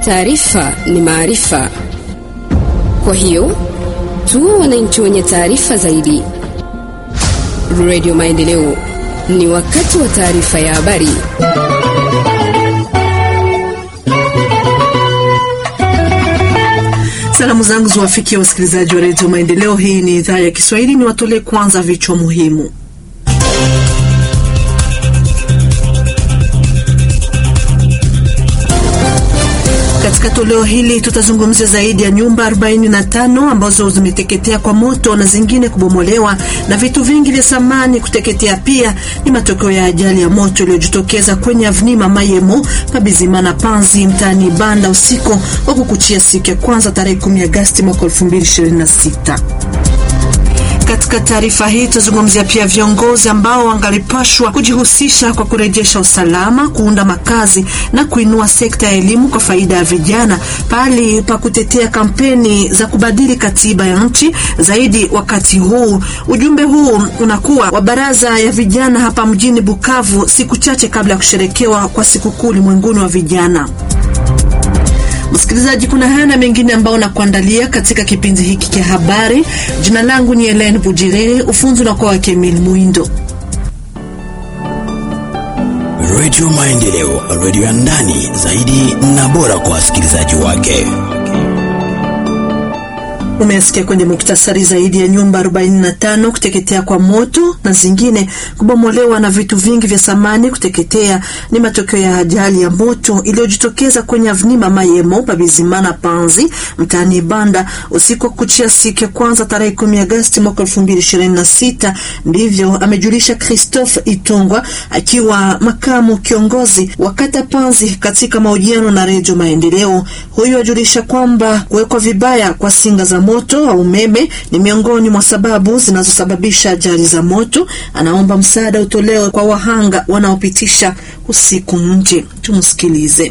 Taarifa ni maarifa, kwa hiyo tuwe wananchi wenye taarifa zaidi. Radio Maendeleo, ni wakati wa taarifa ya habari. Salamu zangu ziwafikia wasikilizaji wa redio Maendeleo. Hii ni idhaa ya Kiswahili. Ni watolee kwanza vichwa muhimu. Katika toleo hili tutazungumzia zaidi ya nyumba 45 ambazo zimeteketea kwa moto na zingine kubomolewa na vitu vingi vya samani kuteketea. Pia ni matokeo ya ajali ya moto iliyojitokeza kwenye avnima Mayemo Pabizimana Panzi mtaani Banda usiku wa kukuchia siku ya kwanza tarehe 10 Agosti mwaka 2026. Katika taarifa hii tutazungumzia pia viongozi ambao wangalipashwa kujihusisha kwa kurejesha usalama, kuunda makazi na kuinua sekta ya elimu kwa faida ya vijana, pali pa kutetea kampeni za kubadili katiba ya nchi zaidi. Wakati huu ujumbe huu unakuwa wa baraza ya vijana hapa mjini Bukavu, siku chache kabla ya kusherekewa kwa sikukuu ulimwenguni wa vijana. Msikilizaji, kuna haya na mengine ambao nakuandalia katika kipindi hiki cha habari. Jina langu ni Helen Bujiriri, ufunzi unakuwa wake Emil Muindo. Radio Maendeleo, radio ya ndani zaidi na bora kwa wasikilizaji wake. Umesikia kwenye muktasari zaidi ya nyumba 45 kuteketea kwa moto na zingine kubomolewa na vitu vingi vya samani kuteketea. Ni matokeo ya ajali ya moto iliyojitokeza kwenye avnima Mayemo Pabizimana Panzi mtaani Banda usiku wa kuchia siku ya kwanza tarehe 10 Agosti mwaka 2026. Ndivyo amejulisha Christophe Itongwa akiwa makamu kiongozi wa kata Panzi katika mahojiano na Redio Maendeleo. Huyu ajulisha kwamba kuwekwa vibaya kwa singa za moto au umeme ni miongoni mwa sababu zinazosababisha ajali za moto. Anaomba msaada utolewe kwa wahanga wanaopitisha usiku nje. Tumsikilize.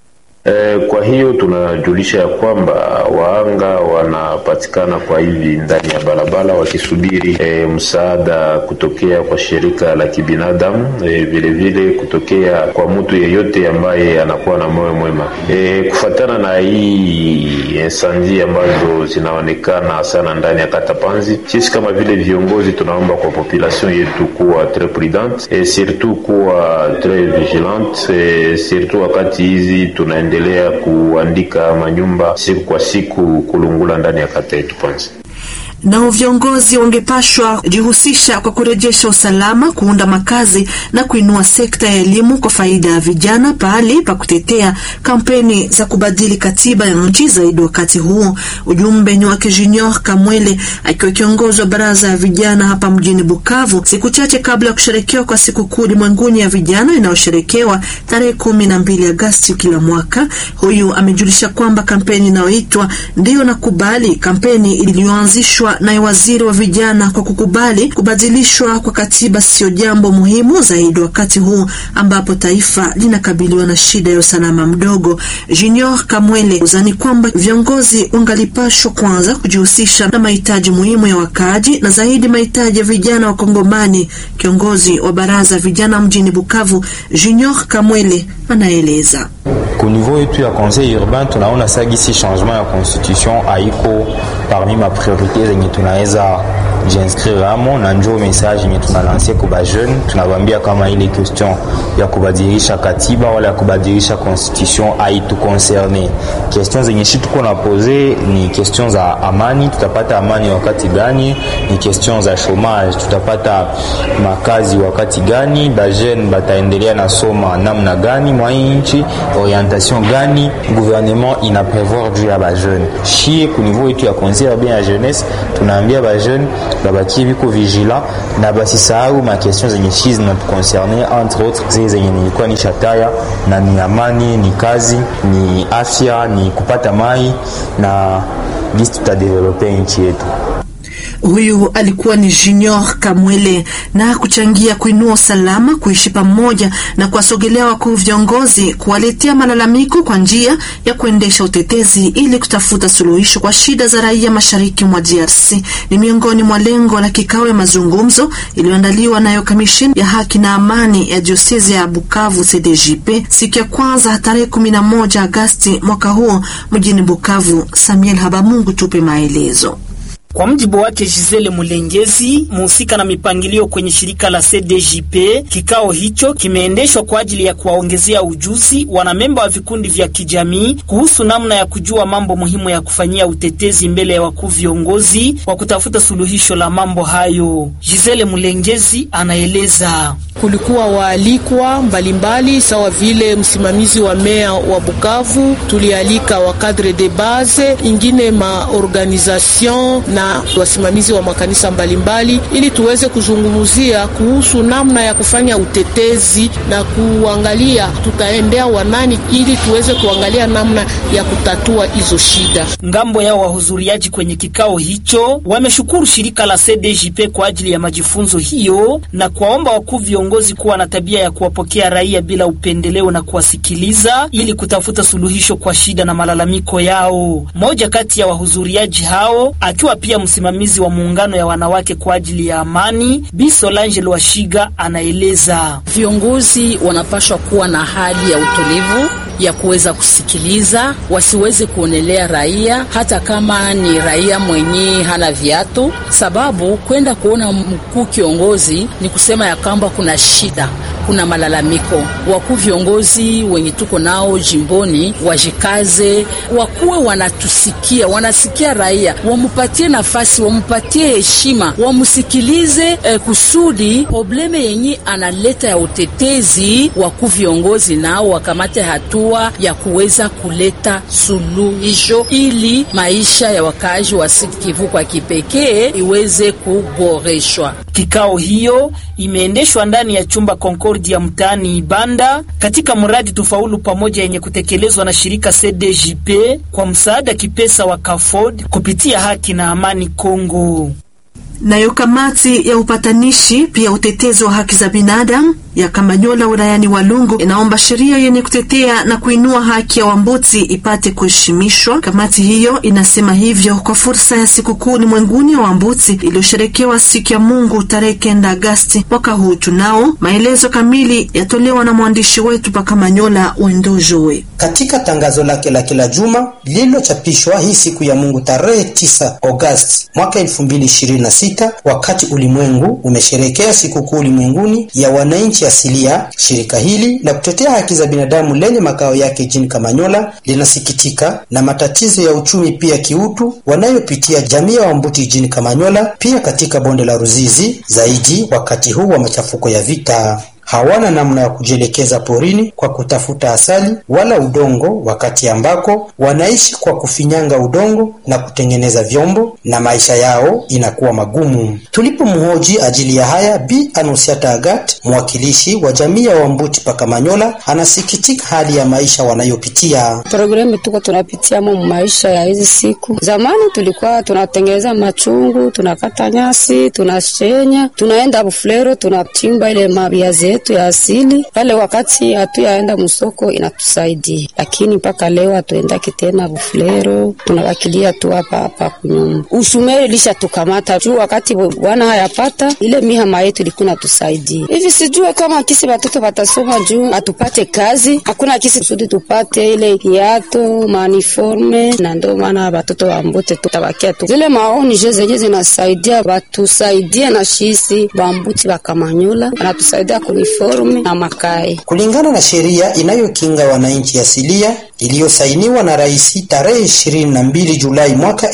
E, kwa hiyo tunajulisha ya kwamba wahanga wanapatikana kwa hivi ndani ya barabara wakisubiri e, msaada kutokea kwa shirika la kibinadamu e, vile vile kutokea kwa mtu yeyote ambaye anakuwa na moyo mwema e, kufatana na hii insanji ambazo zinaonekana sana ndani ya kata Panzi. Sisi kama vile viongozi tunaomba kwa population yetu kuwa tres prudente e, surtout kuwa tres vigilante e, surtout wakati hizi tuna endelea kuandika manyumba siku kwa siku kulungula ndani ya kata yetu Panzi. Nao viongozi wangepashwa jihusisha kwa kurejesha usalama, kuunda makazi na kuinua sekta ya elimu kwa faida ya vijana, pahali pa kutetea kampeni za kubadili katiba ya nchi zaidi. Wakati huo ujumbe ni wake Junior Kamwele akiwa kiongozi wa baraza ya vijana hapa mjini Bukavu, siku chache kabla ya kusherekewa kwa sikukuu ulimwenguni ya vijana inayosherekewa tarehe kumi na mbili Agosti kila mwaka. Huyu amejulisha kwamba kampeni inayoitwa ndiyo nakubali, kampeni iliyoanzishwa naye waziri wa vijana kwa kukubali kubadilishwa kwa katiba sio jambo muhimu zaidi wakati huu ambapo taifa linakabiliwa na shida ya usalama mdogo. Junior Kamwele uzani kwamba viongozi wangalipashwa kwanza kujihusisha na mahitaji muhimu ya wakaaji na zaidi mahitaji ya vijana wa Kongomani. Kiongozi wa baraza vijana mjini Bukavu, Junior Kamwele anaeleza. Ku niveau yetu ya conseil urbain tunaona sagisi changement ya constitution haiko parmi ma priorite zenye tunaweza jinscrire amo, na njo message yenye tunalansia kwa bajeune, tunabambia kama ile question ya kubadilisha katiba wala ya kubadilisha constitution haitu concerne. Question zenye shi tuko na pose ni question za amani, tutapata amani wakati gani? Ni question za chômage, tutapata makazi wakati gani? Bajeune bataendelea na soma namna gani mwa nchi? Orientation gani gouvernement ina prevoir juu ya bajeune? Shie ku niveau yetu ya conseil urbain ya jeunesse tunaambia bajeune babakie biko vigila na basisahau ma question zenye shi zinatuconcerne entre autres zile zenye nilikuwa ni shataya na ni amani, ni kazi, ni afya, ni kupata mai na gisi tutadevelope nchi yetu. Huyu alikuwa ni Junior Kamwele na kuchangia kuinua usalama, kuishi pamoja na kuwasogelea wakuu viongozi, kuwaletea malalamiko kwa njia ya kuendesha utetezi ili kutafuta suluhisho kwa shida za raia mashariki mwa DRC ni miongoni mwa lengo la kikao ya mazungumzo iliyoandaliwa nayo kamisheni ya haki na amani ya diosezi ya Bukavu CDJP siku ya kwanza tarehe 11 Agasti mwaka huo mjini Bukavu. Samuel Habamungu tupe maelezo. Kwa mjibu wake Gisele Mulengezi, muhusika na mipangilio kwenye shirika la CDJP, kikao hicho kimeendeshwa kwa ajili ya kuwaongezea ujuzi wanamemba wa vikundi vya kijamii kuhusu namna ya kujua mambo muhimu ya kufanyia utetezi mbele ya wakuu viongozi kwa kutafuta suluhisho la mambo hayo. Gisele Mulengezi anaeleza. Kulikuwa waalikwa mbalimbali sawa vile msimamizi wa meya wa Bukavu, tulialika wa cadre de base ingine maorganisation na wasimamizi wa makanisa mbalimbali ili tuweze kuzungumzia kuhusu namna ya kufanya utetezi na kuangalia tutaendea wanani ili tuweze kuangalia namna ya kutatua hizo shida. Ngambo yao wahudhuriaji kwenye kikao hicho wameshukuru shirika la CDJP kwa ajili ya majifunzo hiyo na kuwaomba wakuu viongozi kuwa na tabia ya kuwapokea raia bila upendeleo na kuwasikiliza ili kutafuta suluhisho kwa shida na malalamiko yao. Mmoja kati ya wahudhuriaji hao akiwa pia msimamizi wa muungano ya wanawake kwa ajili ya amani, Bi Solange Lwashiga anaeleza. Viongozi wanapashwa kuwa na hali ya utulivu ya kuweza kusikiliza, wasiweze kuonelea raia hata kama ni raia mwenye hana viatu, sababu kwenda kuona mkuu kiongozi ni kusema ya kwamba kuna shida, kuna malalamiko. Wakuu viongozi wenye tuko nao jimboni wajikaze, wakuwe wanatusikia, wanasikia raia, wamupatie nafasi, wamupatie heshima, wamusikilize eh, kusudi probleme yenye analeta ya utetezi, wakuu viongozi nao wakamate hatua ya kuweza kuleta suluhisho ili maisha ya wakaaji wa Sud Kivu kwa kipekee iweze kuboreshwa. Kikao hiyo imeendeshwa ndani ya chumba Concordia mtaani Ibanda katika mradi Tufaulu Pamoja yenye kutekelezwa na shirika CDJP kwa msaada kipesa wa CAFOD kupitia Haki na Amani Kongo. Nayo kamati ya upatanishi pia utetezi wa haki za binadamu ya Kamanyola wilayani Walungu inaomba sheria yenye kutetea na kuinua haki ya Wambuti ipate kuheshimishwa. Kamati hiyo inasema hivyo kwa fursa ya sikukuu ulimwenguni ya Wambuti iliyosherekewa siku ya Mungu tarehe kenda Agasti mwaka huu. Tunao maelezo kamili yatolewa na mwandishi wetu pa Kamanyola Wendojowe. Katika tangazo lake la kila juma lililochapishwa hii siku ya Mungu tarehe 9 Agosti mwaka 2026 wakati ulimwengu umesherekea sikukuu ulimwenguni ya wananchi asilia, shirika hili la kutetea haki za binadamu lenye makao yake jijini Kamanyola linasikitika na matatizo ya uchumi pia kiutu wanayopitia jamii ya Wambuti jijini Kamanyola, pia katika bonde la Ruzizi, zaidi wakati huu wa machafuko ya vita hawana namna ya kujielekeza porini kwa kutafuta asali wala udongo, wakati ambako wanaishi kwa kufinyanga udongo na kutengeneza vyombo, na maisha yao inakuwa magumu. Tulipomhoji ajili ya haya, Bi Anusiata Agat, mwakilishi wa jamii ya Wambuti Pakamanyola, anasikitika hali ya maisha wanayopitia. Programu tuko tunapitia mu maisha ya hizi siku. Zamani tulikuwa tunatengeneza machungu, tunakata nyasi, tunashenya, tunaenda buflero, tunachimba ile mabiazi yetu ya asili pale. Wakati hatuyaenda msoko inatusaidia, lakini mpaka leo hatuendaki tena buflero, tunawakilia tu hapa hapa kunyumba. Ushumeri lisha tukamata juu wakati bwana hayapata ile mihama yetu ilikuwa inatusaidia hivi. Sijue kama kisi watoto watasoma juu hatupate kazi, hakuna kisi kusudi tupate ile kiato maniforme, na ndio maana watoto wa Mbuti tutabakia tu zile maoni je zenye zinasaidia watusaidie na shisi bambuti bakamanyola wanatusaidia uniforme na makai. Kulingana na sheria inayokinga wananchi asilia iliyosainiwa na rais tarehe 22 Julai mwaka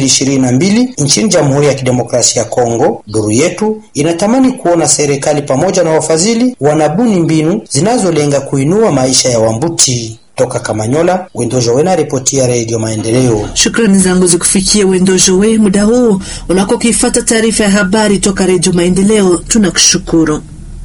2022 nchini Jamhuri ya Kidemokrasia ya Kongo, duru yetu inatamani kuona serikali pamoja na wafadhili wanabuni mbinu zinazolenga kuinua maisha ya Wambuti. Toka Kamanyola, Wendojowe na ripoti ya Redio Maendeleo. Shukrani zangu zikufikia Wendojowe muda huu unako kuifata taarifa ya habari toka Redio Maendeleo. Tunakushukuru.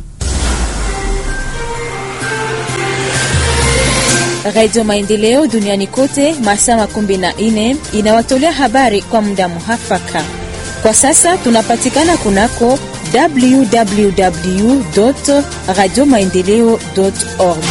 Radio Maendeleo duniani kote masaa makumi na nne inawatolea habari kwa muda muhafaka. Kwa sasa tunapatikana kunako www radio maendeleo org.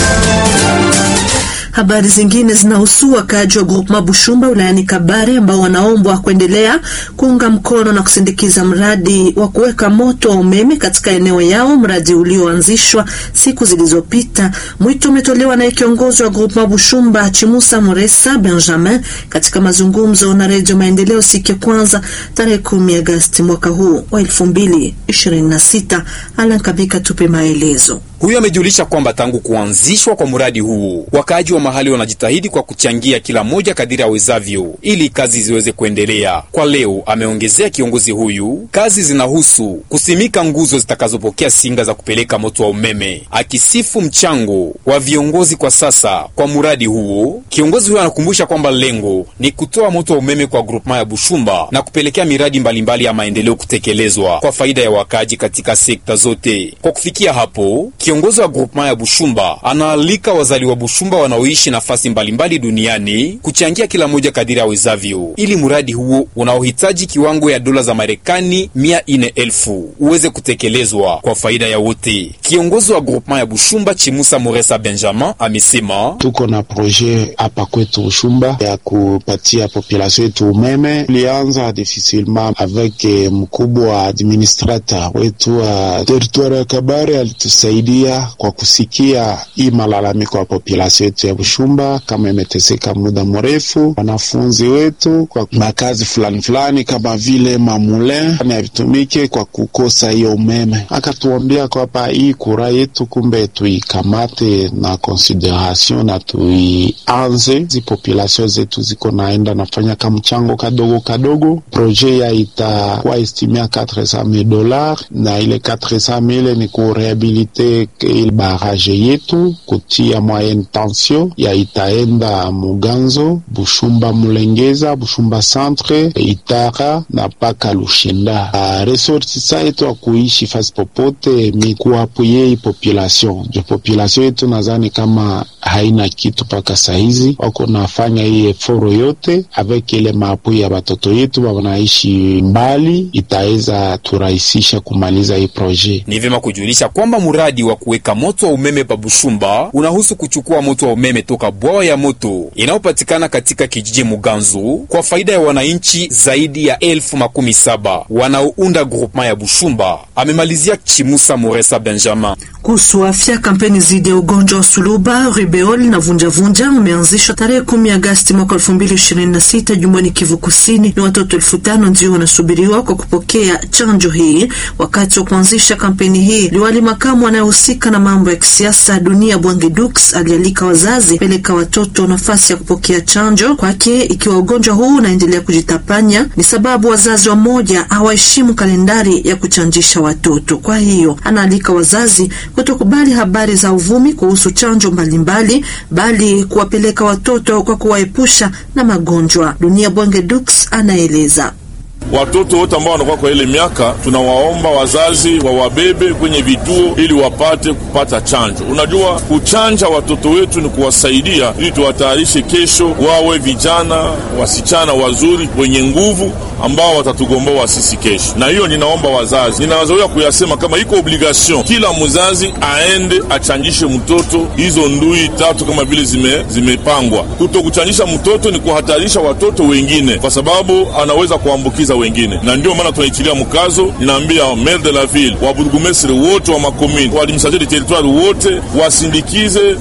Habari zingine zinahusu wakaaji wa Groupema Bushumba wilayani Kabare ambao wanaombwa kuendelea kuunga mkono na kusindikiza mradi wa kuweka moto wa umeme katika eneo yao, mradi ulioanzishwa siku zilizopita. Mwito umetolewa na kiongozi wa Groupema Bushumba Chimusa Muresa Benjamin katika mazungumzo na Redio Maendeleo siku ya kwanza tarehe kumi Agasti mwaka huu wa elfu mbili ishirini na sita. Alan Kabika tupe maelezo. Huyo amejulisha kwamba tangu kuanzishwa kwa mradi huu wakaaji wa mahali wanajitahidi kwa kuchangia kila moja kadiri awezavyo ili kazi ziweze kuendelea. Kwa leo, ameongezea kiongozi huyu, kazi zinahusu kusimika nguzo zitakazopokea singa za kupeleka moto wa umeme. Akisifu mchango wa viongozi kwa sasa kwa mradi huo, kiongozi huyo anakumbusha kwamba lengo ni kutoa moto wa umeme kwa grupema ya Bushumba na kupelekea miradi mbalimbali mbali ya maendeleo kutekelezwa kwa faida ya wakaaji katika sekta zote. Kwa kufikia hapo kiongozi wa grupema ya Bushumba anaalika wazali wa Bushumba wanaoishi nafasi mbalimbali duniani kuchangia kila moja kadiri awezavyo, ili mradi huo unaohitaji kiwango ya dola za Marekani mia nne elfu uweze kutekelezwa kwa faida ya wote. Kiongozi wa grupema ya Bushumba Chimusa Moresa Benjamin amesema tuko na projet hapa kwetu Bushumba ya kupatia population yetu umeme. Tulianza difficilement avec mkubwa wa administrateur wetu wa territoire ya Kabare alitusaidia kwa kusikia hii malalamiko ya population yetu ya Bushumba kama imeteseka muda mrefu. Wanafunzi wetu kwa makazi fulani fulani kama vile mamulin havitumike kwa kukosa hiyo umeme, akatuambia kwamba hii kura yetu kumbe tuikamate na consideration na tuianze. Zi population zetu ziko naenda nafanya ka mchango kadogo kadogo, projet ya itakuwa estimia 400,000 dollars na ile 400,000 ni kurehabilite ile barrage yetu kutia moyenne tension ya itaenda Muganzo, Bushumba, Mulengeza, Bushumba centre, Itara na paka Lushinda. Uh, resortisa yetu akuishi fasi popote mi kuapuye population jo population yetu nadhani kama haina kitu mpaka saizi, wako nafanya hii eforo yote avec ile maapui ya batoto yetu wanaishi mbali, itaweza turahisisha kumaliza hii projet. Ni vyema kujulisha kwamba mradi wa kuweka moto wa umeme pa Bushumba unahusu kuchukua moto wa umeme toka bwawa ya moto inayopatikana katika kijiji Muganzu kwa faida ya wananchi zaidi ya elfu makumi saba wanaounda groupement ya Bushumba, amemalizia Chimusa Moresa Benjamin. Kuhusu afya, kampeni dhidi ya ugonjwa wa suluba, rubeol na vunjavunja umeanzishwa tarehe kumi Agasti mwaka elfu mbili ishirini na sita jumbani Kivu Kusini. Ni watoto elfu tano ndio wanasubiriwa kwa kupokea chanjo hii. Wakati wa kuanzisha kampeni hii, liwali makamu anayehusika na mambo ya kisiasa Dunia Bwange Dux alialika wazazi peleka watoto nafasi ya kupokea chanjo. Kwake, ikiwa ugonjwa huu unaendelea kujitapanya, ni sababu wazazi wa moja hawaheshimu kalendari ya kuchanjisha watoto. Kwa hiyo anaalika wazazi kutokubali habari za uvumi kuhusu chanjo mbalimbali, bali kuwapeleka watoto kwa kuwaepusha na magonjwa. Dunia Bwange Dux anaeleza. Watoto wote ambao wanakuwa kwa ile miaka, tunawaomba wazazi wawabebe kwenye vituo ili wapate kupata chanjo. Unajua, kuchanja watoto wetu ni kuwasaidia ili tuwatayarishe kesho wawe vijana wasichana wazuri wenye nguvu ambao watatugomboa sisi kesho. Na hiyo ninaomba wazazi, ninawazoea kuyasema kama iko obligation, kila mzazi aende achanjishe mtoto hizo ndui tatu kama vile zime, zimepangwa. Kuto kuchanjisha mtoto ni kuhatarisha watoto wengine, kwa sababu anaweza kuambukiza wengine, na ndio maana tunaitilia mkazo. Ninaambia maire de la ville, waburgumestre wote wa makomini, wa administrateur de territoire wote wasindikize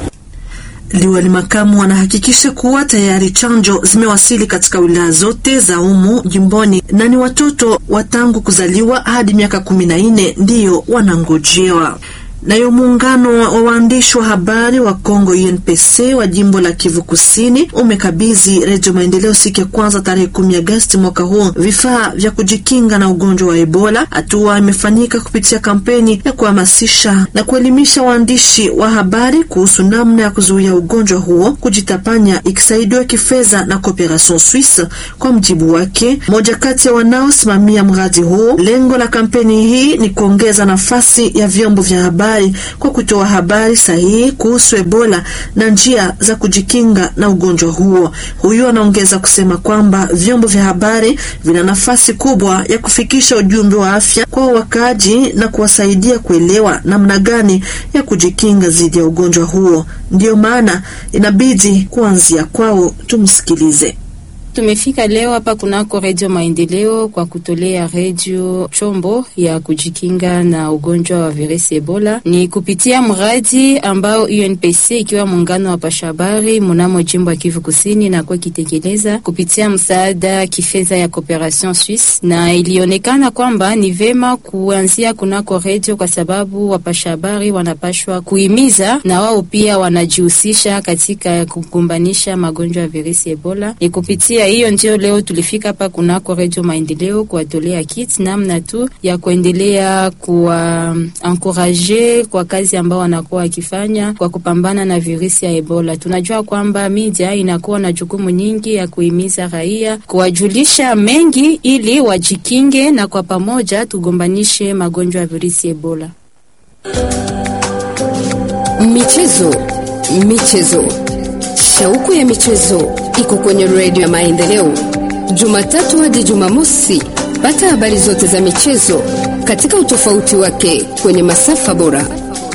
Liwali makamu wanahakikisha kuwa tayari chanjo zimewasili katika wilaya zote za umu jimboni na ni watoto wa tangu kuzaliwa hadi miaka kumi na nne ndiyo wanangojewa. Nayo muungano wa waandishi wa habari wa Kongo UNPC wa jimbo la Kivu Kusini umekabidhi Redio Maendeleo siku ya kwanza tarehe kumi Agosti mwaka huu vifaa vya kujikinga na ugonjwa wa Ebola. Hatua imefanyika kupitia kampeni ya kuhamasisha na kuelimisha waandishi wa habari kuhusu namna ya kuzuia ugonjwa huo kujitapanya, ikisaidiwa kifedha na Cooperation Suisse. Kwa mjibu wake mmoja kati ya wanaosimamia mradi huo, lengo la kampeni hii ni kuongeza nafasi ya vyombo vya habari habari kwa kutoa habari sahihi kuhusu Ebola na njia za kujikinga na ugonjwa huo. Huyu anaongeza kusema kwamba vyombo vya habari vina nafasi kubwa ya kufikisha ujumbe wa afya kwa wakaaji na kuwasaidia kuelewa namna gani ya kujikinga dhidi ya ugonjwa huo. Ndiyo maana inabidi kuanzia kwao. Tumsikilize. Tumefika leo hapa kunako Redio Maendeleo kwa kutolea redio chombo ya kujikinga na ugonjwa wa virusi Ebola. Ni kupitia mradi ambao UNPC ikiwa muungano wa pashabari mnamo jimbo ya Kivu Kusini na kwa kitekeleza kupitia msaada kifedha ya Cooperation Suisse, na ilionekana kwamba ni vema kuanzia kunako redio kwa sababu wapashabari wanapashwa kuhimiza na wao pia wanajihusisha katika kugombanisha magonjwa ya virusi Ebola. Ni kupitia hiyo ndio leo tulifika hapa kunako Redio Maendeleo kuwatolea kit namna tu ya kuendelea kuwa ankuraje kwa kazi ambao wanakuwa wakifanya kwa kupambana na virusi ya Ebola. Tunajua kwamba media inakuwa na jukumu nyingi ya kuhimiza raia, kuwajulisha mengi ili wajikinge, na kwa pamoja tugombanishe magonjwa ya virusi Ebola. Michezo, michezo, shauku ya michezo iko kwenye redio ya Maendeleo, Jumatatu hadi Jumamosi. Pata habari zote za michezo katika utofauti wake kwenye masafa bora.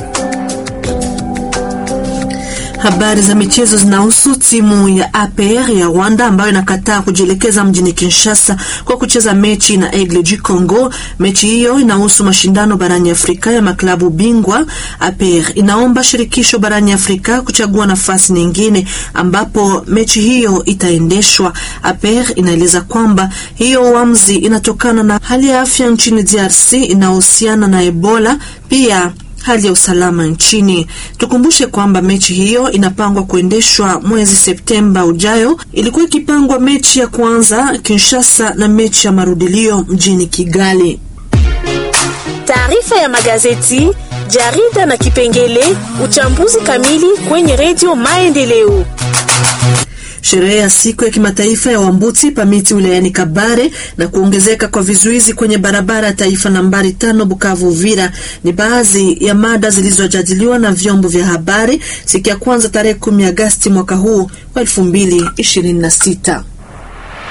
Habari za michezo zinahusu timu ya APR ya Rwanda ambayo inakataa kujielekeza mjini Kinshasa kwa kucheza mechi na Aigle du Congo. Mechi hiyo inahusu mashindano barani Afrika ya maklabu bingwa. APR inaomba shirikisho barani Afrika kuchagua nafasi nyingine ambapo mechi hiyo itaendeshwa. APR inaeleza kwamba hiyo uamuzi inatokana na hali ya afya nchini DRC inayohusiana na Ebola, pia hali ya usalama nchini. Tukumbushe kwamba mechi hiyo inapangwa kuendeshwa mwezi Septemba ujayo. Ilikuwa ikipangwa mechi ya kwanza Kinshasa na mechi ya marudilio mjini Kigali. Taarifa ya magazeti, jarida na kipengele uchambuzi kamili kwenye redio Maendeleo. Sherehe ya siku ya kimataifa ya Wambuti Pamiti wilayani Kabare na kuongezeka kwa vizuizi kwenye barabara ya taifa nambari tano Bukavu Uvira ni baadhi ya mada zilizojadiliwa na vyombo vya habari siku ya kwanza tarehe kumi Agasti mwaka huu wa elfu mbili ishirini na sita.